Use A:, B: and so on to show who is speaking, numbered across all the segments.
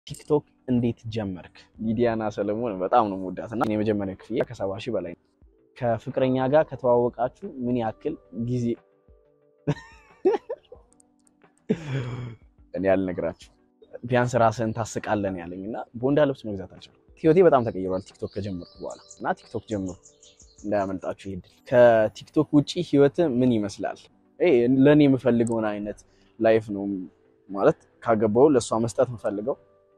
A: ቲክቶክ እንዴት ጀመርክ? ሊዲያና ሰለሞን በጣም ነው የምወዳት እና የመጀመሪያ ክፍያ ከሰባ ሺህ በላይ ነው። ከፍቅረኛ ጋር ከተዋወቃችሁ ምን ያክል ጊዜ እኔ ያልነግራችሁ ቢያንስ ራስህን ታስቃለን ያለኝ እና ቦንዳ ልብስ መግዛት አልቻልኩም። ህይወቴ በጣም ተቀይሯል ቲክቶክ ከጀመርኩ በኋላ እና ቲክቶክ ጀምሩ እንዳያመልጣችሁ ይሄድል። ከቲክቶክ ውጪ ህይወት ምን ይመስላል? ለእኔ የምፈልገውን አይነት ላይፍ ነው ማለት ካገባው ለእሷ መስጠት የምፈልገው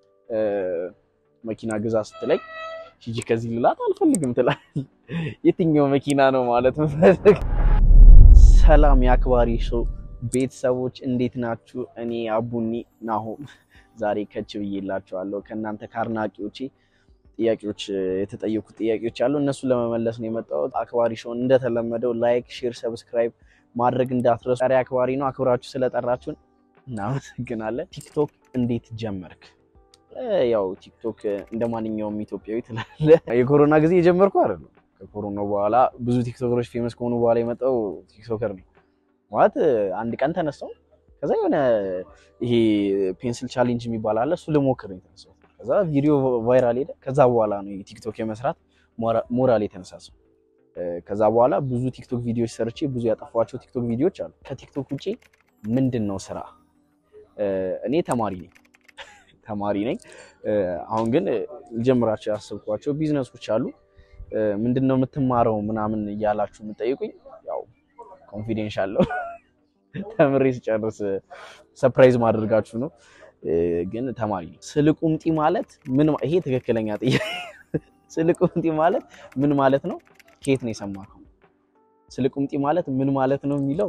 A: መኪና ግዛ ስትለኝ ሂጂ ከዚህ ልላት አልፈልግም ትላል። የትኛው መኪና ነው ማለት ምፈልግ። ሰላም የአክባሪ ሾው ቤተሰቦች እንዴት ናችሁ? እኔ አቡኒ ናሆም ዛሬ ከች ብዬላችኋለሁ። ከእናንተ ከአድናቂዎቼ ጥያቄዎች የተጠየቁት ጥያቄዎች አሉ። እነሱን ለመመለስ ነው የመጣሁት። አክባሪ ሾውን እንደተለመደው ላይክ፣ ሼር፣ ሰብስክራይብ ማድረግ እንዳትረሱ። ዛሬ አክባሪ ነው። አክብራችሁ ስለጠራችሁን እናመሰግናለን። ቲክቶክ እንዴት ጀመርክ? ያው ቲክቶክ እንደ ማንኛውም ኢትዮጵያዊ ትላለ። የኮሮና ጊዜ የጀመርኩ አይደለም። ከኮሮና በኋላ ብዙ ቲክቶከሮች ፌመስ ከሆኑ በኋላ የመጣው ቲክቶከር ነው ማለት አንድ ቀን ተነሳው። ከዛ የሆነ ይሄ ፔንስል ቻሌንጅ የሚባል አለ፣ እሱ ልሞክር ነው የተነሳው። ከዛ ቪዲዮ ቫይራል ሄደ። ከዛ በኋላ ነው ቲክቶክ የመስራት ሞራል የተነሳሰው። ከዛ በኋላ ብዙ ቲክቶክ ቪዲዮዎች ሰርቼ ብዙ ያጠፏቸው ቲክቶክ ቪዲዮዎች አሉ። ከቲክቶክ ውጪ ምንድን ነው ስራ? እኔ ተማሪ ነኝ ተማሪ ነኝ። አሁን ግን ልጀምራቸው ያሰብኳቸው ቢዝነሶች አሉ። ምንድን ነው የምትማረው ምናምን እያላችሁ የምጠይቁኝ ያው ኮንፊደንሻል ነው ተምሬ ስጨርስ ሰፕራይዝ ማድረጋችሁ ነው። ግን ተማሪ ነኝ። ስልቁምጢ ማለት ምን? ይሄ ትክክለኛ ጥያቄ። ስልቁምጢ ማለት ምን ማለት ነው? ከየት ነው የሰማከው? ስልቁምጢ ማለት ምን ማለት ነው የሚለው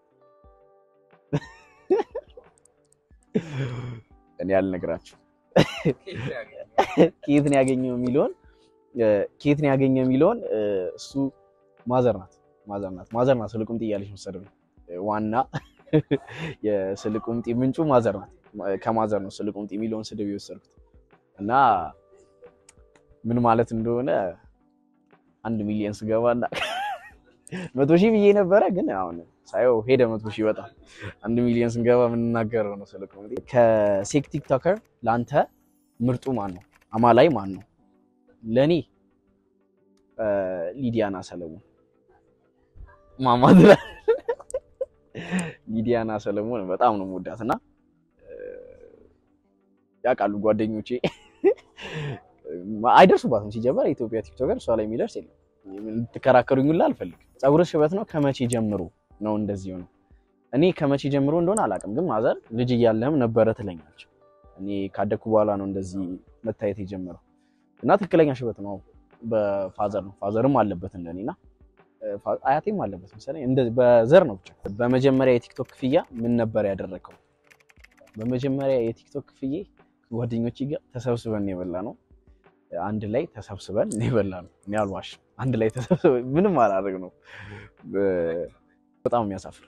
A: እኔ ያልነግራችሁ ከየት ነው ያገኘው የሚለውን ከየት ነው ያገኘው የሚለውን እሱ ማዘር ናት ማዘር ናት ማዘር ናት ስልቁምጢ እያለች መሰለኝ። ዋና የስልቁምጢ ምንጩ ማዘር ናት። ከማዘር ነው ስልቁምጢ የሚለውን ስድብ የወሰድኩት እና ምን ማለት እንደሆነ አንድ ሚሊዮን ስገባና መቶ ሺህ ብዬ ነበረ ግን አሁን ሳየው ሄደ መቶ ሺህ በጣም አንድ ሚሊዮን ስንገባ የምንናገረው ነው። ስለ ኮሜዲ ከሴክ ቲክቶከር ለአንተ ምርጡ ማን ነው? አማላይ ማን ነው? ለእኔ ሊዲያና ሰለሞን ማማድራ ሊዲያና ሰለሞን በጣም ነው የምወዳት እና ያውቃሉ ጓደኞቼ አይደርሱባትም። ሲጀመር የኢትዮጵያ ቲክቶከር እሷ ላይ የሚደርስ የለም። ልትከራከሩኝ ሁላ አልፈልግም። ፀጉር ሽበት ነው ከመቼ ጀምሮ ነው እንደዚህ ነው። እኔ ከመቼ ጀምሮ እንደሆነ አላውቅም፣ ግን ማዘር ልጅ እያለህም ነበረ ትለኛለች። እኔ ካደግኩ በኋላ ነው እንደዚህ መታየት የጀመረው እና ትክክለኛ ሽበት ነው በፋዘር ነው። ፋዘርም አለበት እንደኔና አያቴም አለበት መሰለኝ። እንደዚህ በዘር ነው ብቻ። በመጀመሪያ የቲክቶክ ክፍያ ምን ነበር ያደረከው? በመጀመሪያ የቲክቶክ ክፍያ ጓደኞቼ ጋር ተሰብስበን የበላ ነው። አንድ ላይ ተሰብስበን የበላ ነው። እኔ አልዋሽም። አንድ ላይ ተሰብስበን ምንም አላደርግ ነው በጣም የሚያሳፍር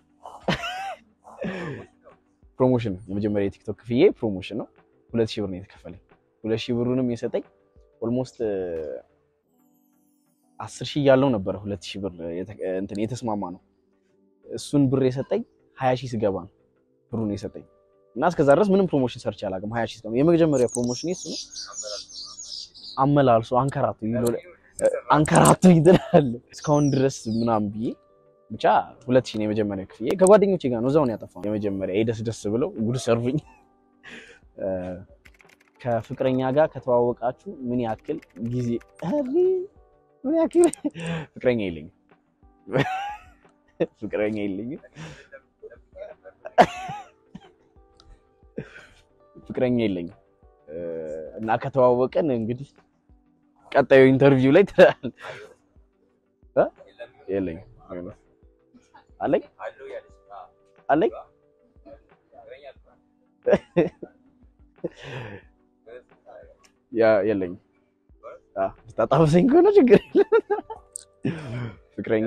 A: ፕሮሞሽን ነው። የመጀመሪያ የቲክቶክ ክፍዬ ፕሮሞሽን ነው። ሁለት ሺህ ብር ነው የተከፈለኝ። ሁለት ሺህ ብሩንም የሰጠኝ ኦልሞስት አስር ሺህ እያለው ነበረ። ሁለት ሺህ ብር እንትን የተስማማ ነው። እሱን ብር የሰጠኝ ሀያ ሺህ ስገባ ነው ብሩን የሰጠኝ እና እስከዛ ድረስ ምንም ፕሮሞሽን ሰርቼ አላውቅም። ሀያ ሺህ ስገባ የመጀመሪያ ፕሮሞሽን እሱ ነው። አመላልሶ አንከራቱ አንከራቱ ይትላል እስካሁን ድረስ ምናምን ብዬ ብቻ ሁለት ሺህ ነው የመጀመሪያ ክፍያ። ከጓደኞቼ ጋር ነው እዛው ነው ያጠፋው። የመጀመሪያ የደስ ደስ ብለው ጉድ ሰርፉኝ። ከፍቅረኛ ጋር ከተዋወቃችሁ ምን ያክል ጊዜ? ምን ያክል ፍቅረኛ የለኝም፣ ፍቅረኛ የለኝም፣ ፍቅረኛ የለኝም እና ከተዋወቀን እንግዲህ ቀጣዩ ኢንተርቪው ላይ ትላል የለኝም አለኝ አለኝ ያ የለኝም። ታጣብሰኝ ከሆነ ችግር የለም። ፍቅረኛ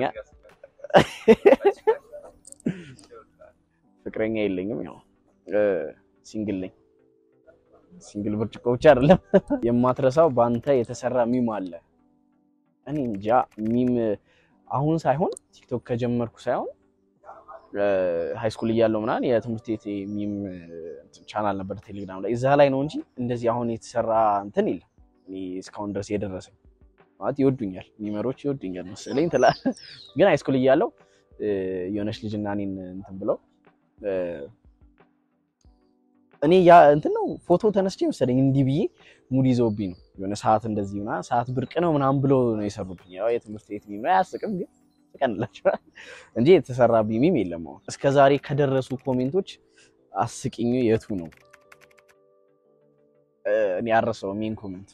A: ፍቅረኛ የለኝም። ያው ሲንግል ነኝ። ሲንግል ብርጭቆ ብቻ አይደለም። የማትረሳው በአንተ የተሰራ ሚም አለ? እኔ እንጃ ሚም አሁን ሳይሆን ቲክቶክ ከጀመርኩ ሳይሆን ሃይ ስኩል እያለሁ ምናምን የትምህርት ቤት ሚም ቻናል ነበር ቴሌግራም ላይ እዛ ላይ ነው እንጂ እንደዚህ አሁን የተሰራ እንትን የለም። እኔ እስካሁን ድረስ የደረሰኝ ማለት ይወዱኛል፣ ሚመሮች ይወዱኛል መሰለኝ ትላለህ። ግን ሃይ ስኩል እያለሁ የሆነች ልጅ እና እኔን እንትን ብለው እኔ ያ እንትን ነው ፎቶ ተነስቼ መሰለኝ እንዲህ ብዬ ሙድ ይዘውብኝ ነው የሆነ ሰዓት እንደዚህ ምናምን ሰዓት ብርቅ ነው ምናምን ብሎ ነው የሰሩብኝ። ያው የትምህርት ቤት ሚም ነው አያስቅም፣ ግን ትቀንላችኋል እንጂ የተሰራብኝ ሚም የለም። አሁን እስከ ዛሬ ከደረሱ ኮሜንቶች አስቂኙ የቱ ነው? እኔ ያረሰው ሜን ኮሜንት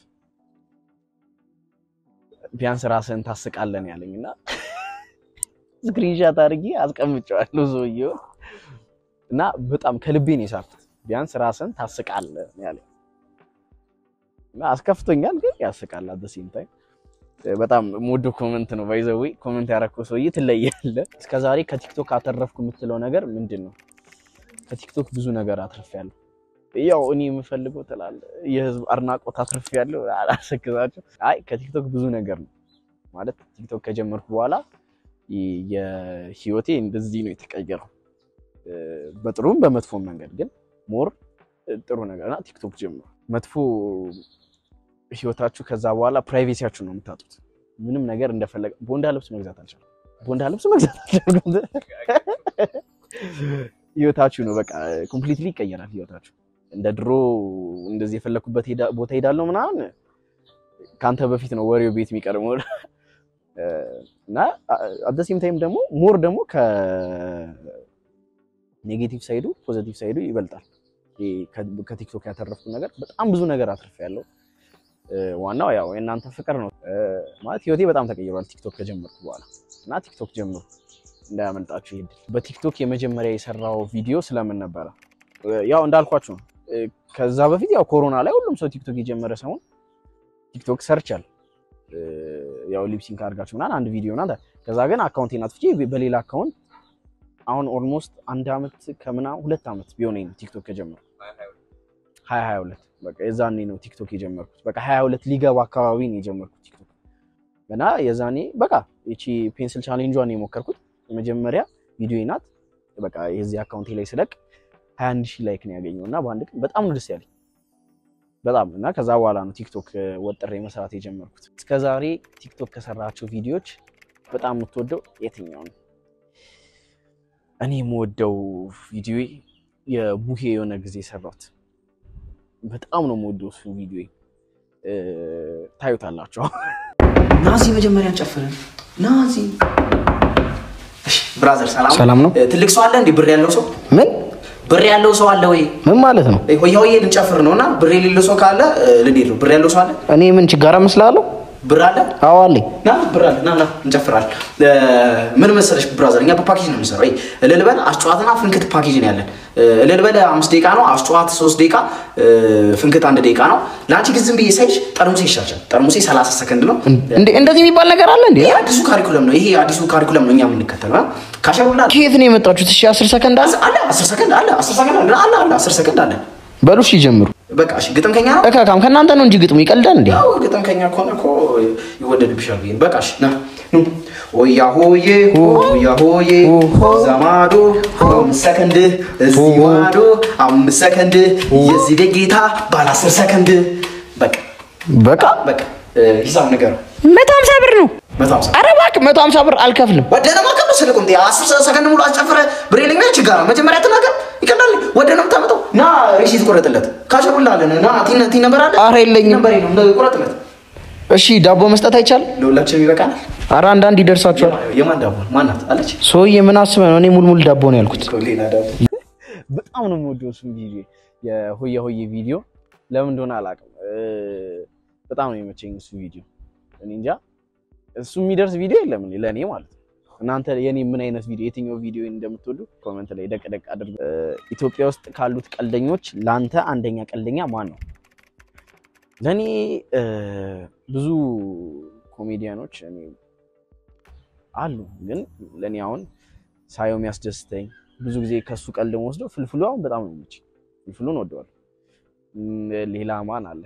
A: ቢያንስ ራስህን ታስቃለን ያለኝ እና ስክሪንሻት አድርጌ አስቀምጨዋለሁ ሰውዬው እና በጣም ከልቤ ነው የሳኩት። ቢያንስ ራስህን ታስቃለህ ያለኝ እና አስከፍቶኛል፣ ግን ያስቃል። አት ሴም ታይም በጣም ሞዶ ኮመንት ነው። ባይዘዌ ኮመንት ያረከው ሰውዬ ትለያለህ። እስከዛሬ ከቲክቶክ አተረፍኩ የምትለው ነገር ምንድን ነው? ከቲክቶክ ብዙ ነገር አትርፌያለሁ። ያው እኔ የምፈልገው ትላለህ የህዝብ አድናቆት አትርፌያለሁ። አላሰክዛቸው። አይ ከቲክቶክ ብዙ ነገር ነው ማለት ቲክቶክ ከጀመርኩ በኋላ የህይወቴ እንደዚህ ነው የተቀየረው፣ በጥሩም በመጥፎም መንገድ ግን ሞር ጥሩ ነገርና ቲክቶክ ጀምሮ መጥፎ ህይወታችሁ ከዛ በኋላ ፕራይቬሲያችሁ ነው የምታጡት። ምንም ነገር እንደፈለገ ቦንዳ ልብስ መግዛት አልቻልኩም። ቦንዳ ልብስ መግዛት አልቻልኩም። ህይወታችሁ ነው በቃ ኮምፕሊትሊ ይቀየራል ህይወታችሁ። እንደ ድሮ እንደዚህ የፈለኩበት ቦታ ሄዳለሁ ምናምን ከአንተ በፊት ነው ወሬው ቤት የሚቀርበው እና አደሴም ታይም ደግሞ ሞር ደግሞ ከኔጌቲቭ ሳይዱ ፖዘቲቭ ሳይዱ ይበልጣል። ከቲክቶክ ያተረፍኩ ነገር በጣም ብዙ ነገር አትርፌያለሁ። ዋናው ያው የእናንተ ፍቅር ነው ማለት ህይወቴ በጣም ተቀይሯል ቲክቶክ ከጀመርኩ በኋላ እና ቲክቶክ ጀምሩ እንዳያመልጣችሁ ይሄድ። በቲክቶክ የመጀመሪያ የሰራው ቪዲዮ ስለምን ነበረ? ያው እንዳልኳችሁ ነው። ከዛ በፊት ያው ኮሮና ላይ ሁሉም ሰው ቲክቶክ የጀመረ ሰውን ቲክቶክ ሰርቻል ያው ሊፕሲንክ አድርጋችሁ ምናምን አንድ ቪዲዮ ናት። ከዛ ግን አካውንቴን አጥፍቼ በሌላ አካውንት አሁን ኦልሞስት አንድ አመት ከምናምን ሁለት አመት ቢሆነኝ ነው ቲክቶክ ከጀመርኩ ሀያ ሀያ ሁለት በቃ የዛኔ ነው ቲክቶክ የጀመርኩት። በቃ ሀያ ሁለት ሊገባ አካባቢ ነው የጀመርኩት ቲክቶክ እና የዛኔ በቃ ይቺ ፔንስል ቻሌንጇን የሞከርኩት የመጀመሪያ ቪዲዮ ናት። በቃ የዚህ አካውንቴ ላይ ስለቅ ሀያ አንድ ሺህ ላይክ ነው ያገኘው እና በአንድ ቀን በጣም ነው ደስ ያለኝ በጣም እና ከዛ በኋላ ነው ቲክቶክ ወጥሬ መስራት የጀመርኩት። እስከዛሬ ቲክቶክ ከሰራቸው ቪዲዮዎች በጣም የምትወደው የትኛው ነው? እኔ የምወደው ቪዲዮ የቡሄ የሆነ ጊዜ ሰራሁት። በጣም ነው የምወደው እሱ ቪዲዮ ታዩታላችሁ።
B: ናዚ መጀመሪያ እንጨፍርን። ናዚ ብራዘር፣ ሰላም
A: ሰላም ነው።
B: ትልቅ ሰው አለ እንዴ? ብር ያለው ሰው
A: ምን
B: ብር ያለው ሰው አለ ወይ?
A: ምን ማለት ነው?
B: ሆያ ሆዬ ልንጨፍር ነው እና ብር የሌለው ሰው ካለ ልንሄድ ነው። ብር ያለው ሰው አለ?
A: እኔ ምን ችጋራ መስላለሁ?
B: ብር አለ?
A: አዎ አለኝ።
B: ና ብር አለ። ና ና እንጨፍራለን። ምን መሰለሽ ብራዘር፣ እኛ በፓኬጅ ነው የምንሰራው። ይሄ እልል በል አስጨዋትና ፍንክት ፓኬጅ ነው ያለን። እልል በል አምስት ደቂቃ ነው፣ አስጨዋት ሶስት ደቂቃ፣ ፍንክት አንድ ደቂቃ ነው። ለአንቺ ግን ዝም ብዬ ሳይሽ ጠርሙሴ ይሻላል። ጠርሙሴ 30 ሰከንድ ነው።
A: እንዴ እንደዚህ የሚባል ነገር አለ እንዴ?
B: ይሄ አዲሱ ካሪኩለም ነው። ይሄ አዲሱ ካሪኩለም ነው እኛ የምንከተለው። ካሸሩላ
A: ከየት ነው የመጣችሁት? እሺ 10 ሰከንድ አለ።
B: አለ 10 ሰከንድ አለ 10 ሰከንድ አለ አለ አለ 10 ሰከንድ አለ።
A: በሉ እሺ ጀምሩ።
B: በቃ እሺ፣ ግጥም ከኛ ነው።
A: እካካም ከእናንተ ነው እንጂ ግጥሙ ይቀልዳል እንዴ?
B: ያው ግጥም ከኛ ከሆነ እኮ ይወደድብሻል ብዬ በቃ እሺ፣ ና ኑ ሆያ ሆዬ ሆያ ሆዬ ዘማዶ አምስት ሰከንድ እዚህ ማዶ አምስት ሰከንድ የዚህ ቤት ጌታ ባለ 10 ሰከንድ በቃ
A: በቃ
B: በቃ ሂሳብ ነገር
A: መቶ ሀምሳ ብር ነው።
B: መቶ ሀምሳ
A: ኧረ እባክህ መቶ ሀምሳ ብር አልከፍልም።
B: ወደ ነው ማከም ነው ስልኩም ዲ 10 ሰከንድ ሙሉ አስጨፍረ ብር የለኝም ችግር ነው። መጀመሪያ ተናገር ይቀዳል። ወደ ነው የምታመጣው። ና ሪሲት ቆረጥለት ካሸሩላለን ና ቲን ቲን ነበር አለ
A: ኧረ የለኝም።
B: ነበር ነው ቆረጥለት።
A: እሺ ዳቦ መስጠት አይቻልም?
B: ለሁላችንም ይበቃናል።
A: ኧረ አንዳንድ ይደርሳችኋል።
B: የማን ዳቦ ማናት አለች?
A: ሰውዬ ምን አስበህ ነው? እኔ ሙልሙል ዳቦ ነው ያልኩት።
B: ሌላ ዳቦ
A: በጣም ነው የምወደው እሱን ቪዲዮ የሆየ ሆየ ቪዲዮ ለምን እንደሆነ አላውቅም። በጣም ነው የመቸኝ እሱ ቪዲዮ። እኔ እንጃ እሱ የሚደርስ ቪዲዮ የለም እኔ ለእኔ ማለት ነው። እናንተ የኔ ምን አይነት ቪዲዮ የትኛው ቪዲዮ እንደምትወዱ ኮመንት ላይ ደቅ ደቅ አድርጉ። ኢትዮጵያ ውስጥ ካሉት ቀልደኞች ለአንተ አንደኛ ቀልደኛ ማን ነው? ለእኔ ብዙ ኮሜዲያኖች እኔ አሉ፣ ግን ለእኔ አሁን ሳየው የሚያስደስተኝ ብዙ ጊዜ ከሱ ቀልድ ወስደው ፍልፍሉ አሁን በጣም ነው የሚመቸኝ። ፍልፍሉን ወደዋል። ሌላ ማን አለ?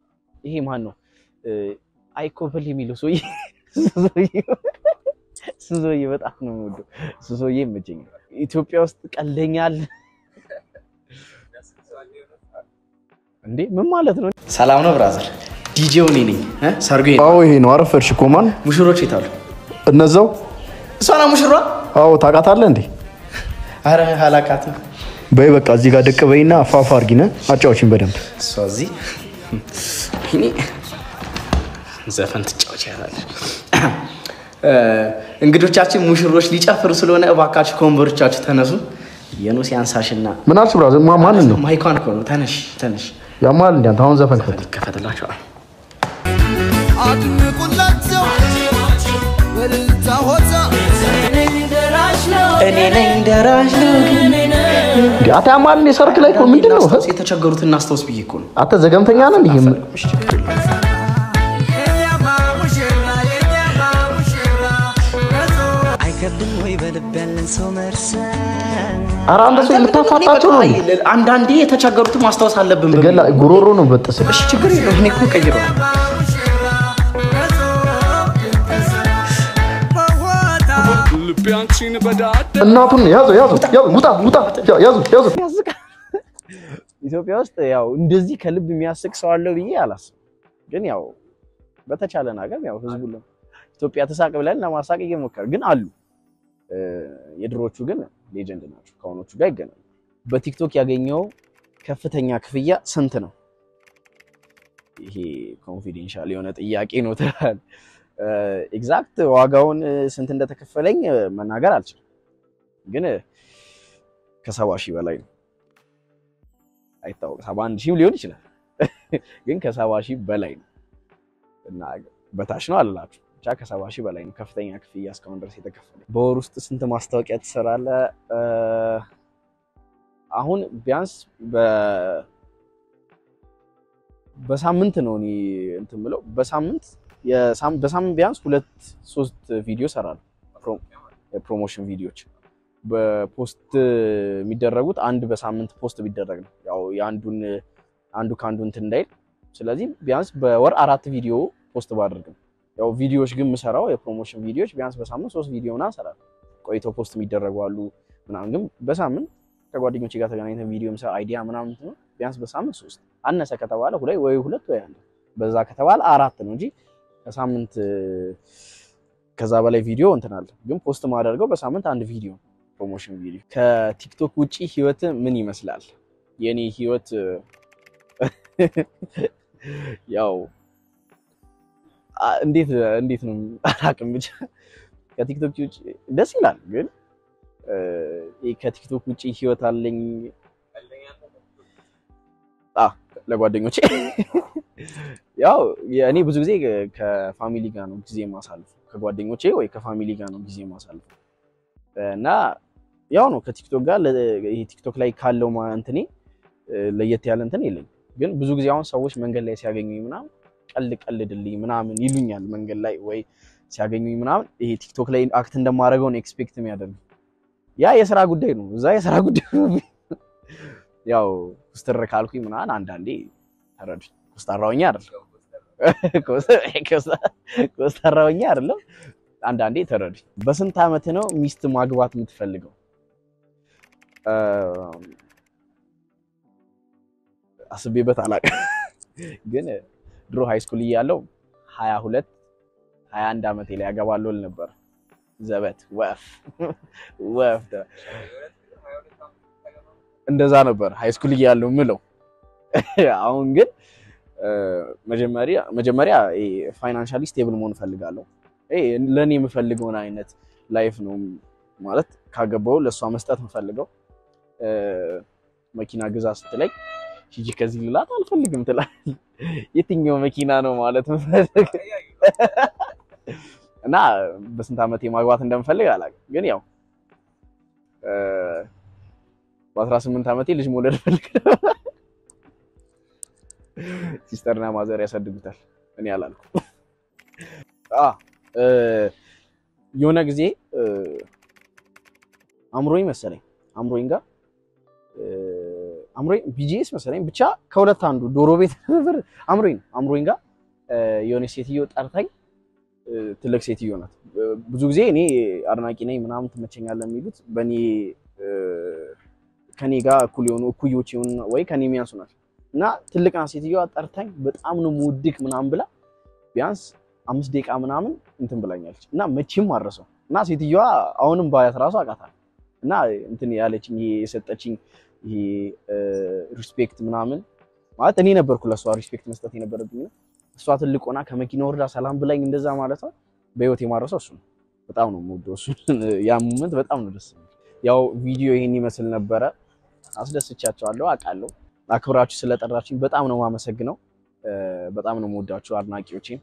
A: ይሄ ማን ነው? አይኮበል የሚለው ሰውዬ እሱ ሰውዬ በጣም ነው የምወደው። እሱ ሰውዬ ይመቸኛል። ኢትዮጵያ ውስጥ ቀልደኛ አለ እንዴ? ምን ማለት ነው?
B: ሰላም ነው ብራዘር። ዲጄው እኔ ነኝ። እ? ሰርጉ ይሄ ነው።
C: አዎ ይሄ ነው። አረፈድሽ እኮ ማን?
B: ሙሽሮች የት አሉ?
C: እነዛው።
B: እሷ ናት ሙሽሯ?
C: አዎ ታውቃታለህ እንዴ?
B: አረ አላውቃትም።
C: በይ በቃ እዚህ ጋር ደቅ በይና ፋፋ አርጊነ አጫዎችን በደንብ
B: እሷ እዚህ እኔ ዘፈን ትጫወች ያላል። እንግዶቻችን ሙሽሮች ሊጨፍሩ ስለሆነ እባካችሁ ከወንበሮቻችሁ ተነሱ። የኖስ ያንሳሽና
C: ምን አልሽ ብራዘር? ማ- ማንን ነው
B: ማይኳን እኮ ነው። ተነሽ ተነሽ፣
C: ያማል እንዴ? አንተ አሁን ዘፈን ክፈት።
B: ይከፈትላቸዋል።
D: አድንቁላቸው በልልታ ሆታ
B: እኔ ነኝ ደራሽ
C: እንዴ አታ ያማል እንዴ? ሰርክ ላይ እኮ ምንድን ነው?
B: የተቸገሩት እናስታውስ ብዬ እኮ ነው።
C: አንተ ዘገምተኛ ነህ እንዴ?
D: የኛማ ሙሽራ የኛማ ሙሽራ
E: አይከብድም ወይ በልብ ያለን ሰው መርሰን
C: ኧረ አንተ ሰው የምታፋጣቸው ነው እንዴ?
B: አንዳንዴ የተቸገሩትን ማስታወስ አለብን። በሚል
C: ገላ ጉሮሮ ነው በጥስ
B: እሺ፣ ችግር የለውም። እኔ እኮ ቀይረዋል።
C: እናቱን ያዘው ያዘው ያዘው ውጣ ውጣ ያዙ ያዙ
A: ያስቃል። ኢትዮጵያ ውስጥ ያው እንደዚህ ከልብ የሚያስቅ ሰው አለው ብዬ አላስብም። ግን ያው በተቻለን አቅም ያው ህዝቡ ለ- ኢትዮጵያ ተሳቅ ብለን ለማሳቅ እየሞከር ግን አሉ። እ፣ የድሮቹ ግን ሌጀንድ ናቸው፣ ከአሁኖቹ ጋር ይገናኙ። በቲክቶክ ያገኘው ከፍተኛ ክፍያ ስንት ነው? ይሄ ኮንፊዴንሻል የሆነ ጥያቄ ነው ትላል። ኤግዛክት ዋጋውን እ፣ ስንት እንደተከፈለኝ እ፣ መናገር አልችልም፣ ግን እ፣ ከሰባ ሺህ በላይ ነው። አይታወቅም። ሰባ አንድ ሺህም ሊሆን ይችላል፣ ግን ከሰባ ሺህ በላይ ነው እና በታች ነው አልላችሁ ብቻ ከሰባ ሺህ በላይ ነው ከፍተኛ ክፍያ እስካሁን ድረስ የተከፈለ። በወር ውስጥ ስንት ማስታወቂያ ትሰራለህ? እ፣ አሁን ቢያንስ በ- በሳምንት ነው እኔ እንትን ብለው በሳምንት የሳም- በሳምንት ቢያንስ ሁለት ሶስት ቪዲዮ እሰራለሁ። ፕሮ- የፕሮሞሽን ቪዲዮዎች በፖስት የሚደረጉት አንድ በሳምንት ፖስት ቢደረግ ነው ያው የአንዱን አንዱ ከአንዱ እንትን እንዳይል። ስለዚህ ቢያንስ በወር አራት ቪዲዮ ፖስት ባደርግ ነው። ያው ቪዲዮዎች ግን የምሰራው የፕሮሞሽን ቪዲዮዎች ቢያንስ በሳምንት ሶስት ቪዲዮ ምናምን እሰራለሁ። ቆይተው ፖስት የሚደረጉ አሉ ምናምን፣ ግን በሳምንት ከጓደኞቼ ጋር ተገናኝተን ቪዲዮ ምሰራ አይዲያ ምናምን እንትን ነው ቢያንስ በሳምንት ሶስት አነሰ ከተባለ ሁለት ወይ ሁለት ወይ አንድ በዛ ከተባለ አራት ነው እንጂ ከሳምንት ከዛ በላይ ቪዲዮ እንትን አለ። ግን ፖስት ማደርገው በሳምንት አንድ ቪዲዮ ፕሮሞሽን ቪዲዮ። ከቲክቶክ ውጪ ህይወት ምን ይመስላል? የኔ ህይወት ያው አ- እንዴት እንዴት ነው አላውቅም። ብቻ ከቲክቶክ ውጪ ደስ ይላል። ግን እ፣ ይሄ ከቲክቶክ ውጪ ህይወት አለኝ አ ለጓደኞቼ ያው እኔ ብዙ ጊዜ ከፋሚሊ ጋር ነው ጊዜ ማሳልፍ ከጓደኞቼ ወይ ከፋሚሊ ጋር ነው ጊዜ ማሳልፍ እና ያው ነው ከቲክቶክ ጋር ለ- ይሄ ቲክቶክ ላይ ካለው ማ- እንትኔ እ፣ ለየት ያለ እንትን የለኝም። ግን ብዙ ጊዜ አሁን ሰዎች መንገድ ላይ ሲያገኙኝ ምናምን ቀልድ ቀልድልኝ ምናምን ይሉኛል። መንገድ ላይ ወይ ሲያገኙኝ ምናምን ይሄ ቲክቶክ ላይ አክት እንደማደርገው ነው ኤክስፔክት የሚያደርጉ ያ የስራ ጉዳይ ነው። እዛ የስራ ጉዳይ ነው። ያው ኩስትር ካልኩኝ ምናምን አንዳንዴ ተረዱኝ። ኮስታራውኛ አይደለም ኮስታራውኛ አይደለም። አንዳንዴ ተረዱኝ። በስንት ዓመት ነው ሚስት ማግባት የምትፈልገው? እ፣ አስቤበት አላውቅም፣ ግን ድሮ ሃይ ስኩል እያለሁ ሀያ ሁለት ሀያ አንድ ዓመቴ ላይ ያገባለሁ እል ነበር። ዘበት ወፍ ወፍ እንደዛ ነበር ሃይ ስኩል እያለሁ ምለው። አሁን ግን እ፣ መጀመሪያ መጀመሪያ ፋይናንሻሊ ስቴብል መሆን እፈልጋለሁ። ይሄ ለእኔ የምፈልገውን አይነት ላይፍ ነው ማለት ካገባው ለእሷ መስጠት የምፈልገው እ፣ መኪና ግዛ ስትለኝ ሂጂ ከዚህ ልላት አልፈልግም ትላለች። የትኛው መኪና ነው ማለት ምፈልግ እና በስንት ዓመቴ ማግባት እንደምፈልግ አላውቅም። ግን ያው እ፣ በ18 ዓመቴ ልጅ መውለድ ፈልግ ሲስተርና ማዘር ያሳድጉታል። እኔ አላልኩም። አ እ፣ የሆነ ጊዜ እ፣ አምሮኝ መሰለኝ አምሮኝ ጋር እ፣ አምሮኝ ቢጂኤስ መሰለኝ ብቻ ከሁለት አንዱ ዶሮ ቤት ነበር። አምሮኝ ነው አምሮኝ ጋር እ፣ የሆነች ሴትዮ ጠርታኝ እ፣ ትልቅ ሴትዮ ናት። እ፣ ብዙ ጊዜ እኔ አድናቂ ነኝ ምናምን ትመቸኛለህ የሚሉት በእኔ እ፣ ከኔ ጋር እኩል የሆኑ እኩዮች የሆኑ ወይ ከኔ የሚያንሱ ናቸው እና ትልቅ ናት ሴትዮዋ። ጠርታኝ በጣም ነው የምወድህ ምናምን ብላ ቢያንስ አምስት ደቂቃ ምናምን እንትን ብላኛለች እና መቼም አረሰው እና ሴትዮዋ አሁንም ባያት ራሱ አውቃታለሁ እና እንትን ያለችኝ ይሄ የሰጠችኝ ይሄ ሪስፔክት ምናምን ማለት እኔ ነበርኩ ለእሷ ሪስፔክት መስጠት የነበረብኝ። እሷ ትልቅ ሆና ከመኪና ወርዳ ሰላም ብላኝ እንደዛ ማለት ነው በህይወት የማረሰው እሱ ነው። በጣም ነው የምወደው እሱ ያ ሙመንት በጣም ነው ደስ የሚል። ያው ቪዲዮ ይሄን ይመስል ነበረ። አስደስቻቸዋለሁ አውቃለሁ። አክብራችሁ ስለጠራችሁኝ በጣም ነው የማመሰግነው። እ፣ በጣም ነው የምወዳችሁ አድናቂዎቼን።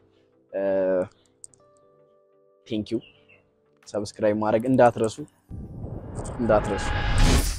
A: ቴንኪው። ሰብስክራይብ ማድረግ እንዳትረሱ እንዳትረሱ።